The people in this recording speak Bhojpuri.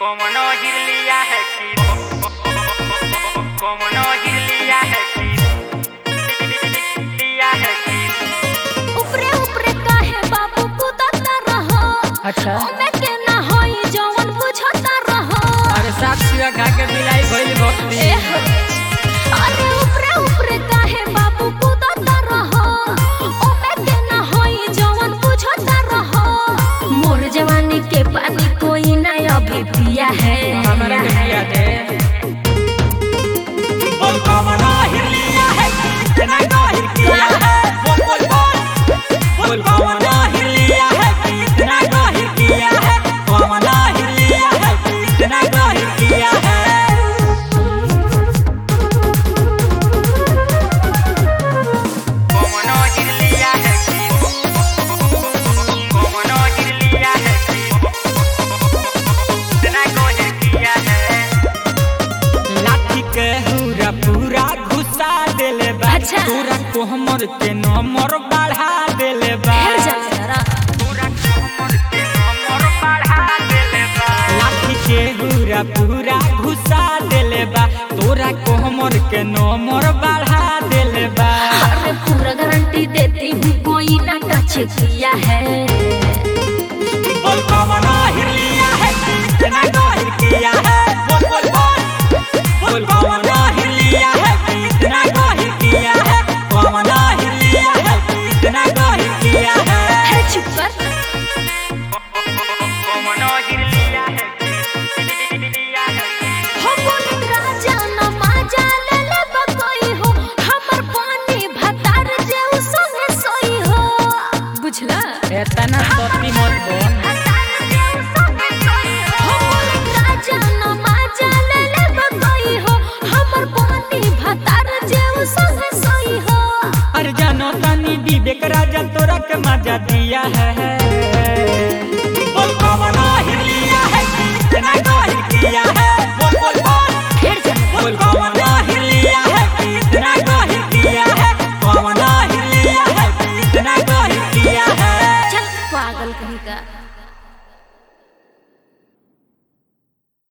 Como no Gilia Heki Como no Gilia Heki Gilia Heki उपरे उपरे काहे बाबू कुदता रहो अच्छा ओमे के ना होई जवन बुझता रहो अरे साफ सिवा खा के मिलाई भइल भक्ति एह, अरे उपरे उपरे काहे बाबू कुदता रहो ओमे के ना होई जवन बुझता रहो मोर जवानी के पानी कोई ना अभी पिया है हमारा के पिया दे बोल como no Gilia Heki Iतना गहिर किया है बोल बोल बोल बोल como no Gilia Heki Iतना गहिर किया है como no Gilia Heki Iतना गहिर किया है Como no Gilia Heki Como no Gilia Heki Iतना गहिर किया है लाठी के हुरा पूरा घुसा देले बा अच्छा। तोरा कोहमर के नंबर बढ़ा देले बा ढेर जाने जरा तोरा कोहमर के नंबर बढ़ा देले बा लाठी के हुरा पूरा घुसा देले बा तोरा कोहमर के नंबर बढ़ा देले बा अरे पूरा गारंटी देती हूँ कोई ना टच किया है बोल कमना हिलिया है कितना गहिर किया है बोल बोल बोल बोल कमना हिलिया है कितना गहिर किया है कमना हिलिया है कितना गहिर किया है है चुप कर कमना हिलिया है हिलिया है हो बोले राजा न माजा ले ले बकोई हो हमर पानी भतार जे उ संगे सोई हो बुझला एतना सती मत बोल भतार जे उ संगे सोई हो हो बोले राजा न माजा ले ले बकोई हो हमर पानी भतार जे उ संगे सोई हो अरे जानो तानी विवेक राजा तोरा के मजा दिया है